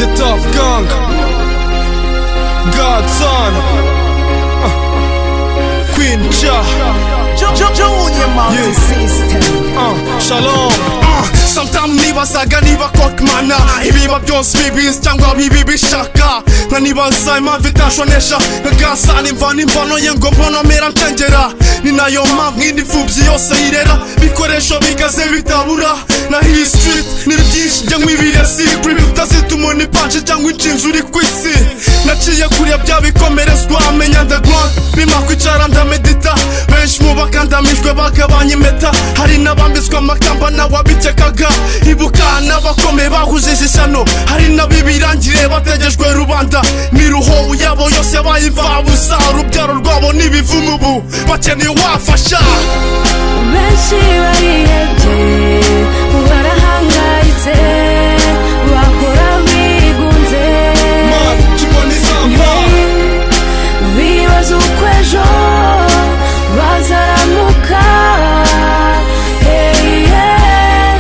The Tough Gang Godson uh, Queen Cha Junior System uh, Shalom Sometimes nibazaga niba kokmana ibiba byose bibizi cyangwa bibi bishaka nkanibaza impamvu itashonesha nkagasa nimvana imvano ye ngo mbonamera ncengera ni nayo mpamvu indi mfubyi yose yirera ibikoresho bigaze bitabura na hiyi stiriti ni byinshi njya nk'ibiriya sikiri bitazituma ni panje cyangwa inshinzi uri ku isi naciye kuriya bya bikomerezwa amenya ndagwa bima kwicara ndamedita benshi mu bakandamijwe bagabanya impeta hari n'abambitswe amakamba n'ababikekaga ibuka n'abakomeye bahuje ishyano hari n'abibirangire bategejwe rubanda miruho yabo yose yabaye imfabusa urubyaro rwabo n'ibivumu ubu bakeneye uwafasha benshi barihebye barahangayitse bakora bigunze Man, Kibon is on fire bibaza uko ejo bazaramuka Hey, yeah.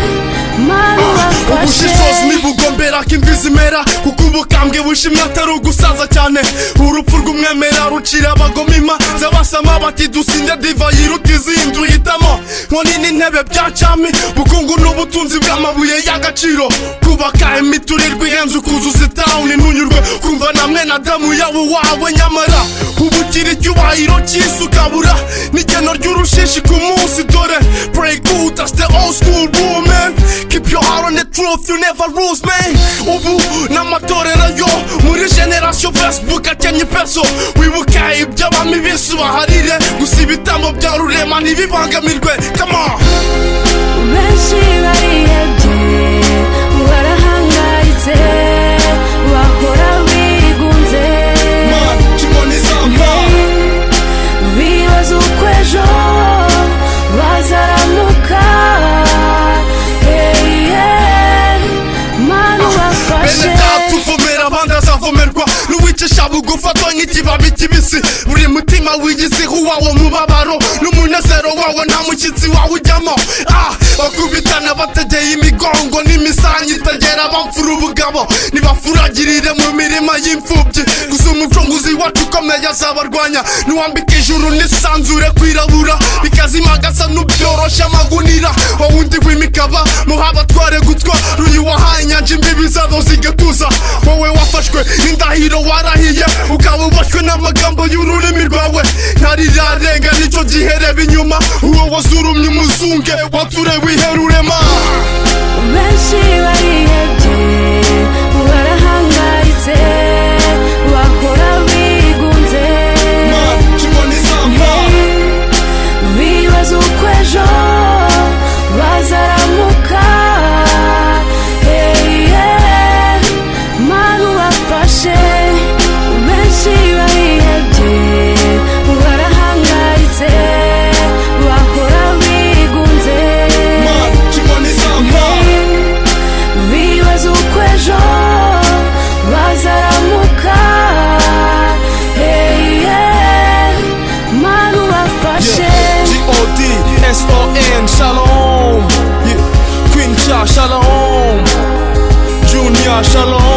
Mana ubafashe ubushishozi ntibugombera ko imvi zimera kuko ubukambwe bushimwe atari ugusaza cyane urupfu rw'umwemera rucira abagomima z'abasama bati dusinde diva yiruta izindi uhitamo nkoni n'intebe bya cyami bukungu n'ubutunzi bw'amabuye y'agaciro kubaka imiturirwa ihenze ukuzuza itawuni ntunyurwe kumva na mwene adamu yaba uwawe nyamara ubu ugira icyubahiro cy'isi ukabura n'igeno ry'urushishi ku munsi dore break out that's the old school rule man keep your heart on the truth you never lose man ubu n'amatorero yo muri generation facebook akenye peso wibuka iby'abami b'isi baharire gusa ibitambo bya rurema ntibibangamirwe come on benshi barihebye barahangayitse bakora bigunze Man, Kibon is on fire bibaza uko ejo bazaramuka Hey, yeah. mana ubafashe bene data uvumera abandi azavomerwa n'uwicisha bugufi atonye ikibabi kibisi buri mutima wigisiho uwawo mubabaro n'umunezero wawo nta mushyitsi wawe ujyamo ah bakubitana bategeye imigongo n'imisanyi itagera bamfura ubugabo ntibafuragirire mu mirima y'imfubyi gusa umucunguzi wacu ukomeye azabarwanya niwambika ijuru n'isanzure kwirabura bikazimagasa n'ubyoroshe amagunira wowe undi w'imikaba muha abatware gutwa ruyu wahaye inyanja imbibi zabo zigatuza wowe wafashwe n'indahiro warahiye ukaba ubashywe n'amagambo y'ururimi rwawe ntarirarenga nicyo gihe reba inyuma uwo wazurumye umuzunge wature wiherurema benshi barihebye barahangayitse bakora bigunze Man, Kibon is on fire bibaza uko ejo bazaramuka Hey, yeah. mana ubafashe benshi barihebye barahangayitse bakora bigunze Man, Kibon is on fire bibaza uko ejo bazaramuka Hey, yeah. mana ubafashe G-O-D, S-O-N, Shalom yeah. Queen Cha, Shalom Junior, Shalom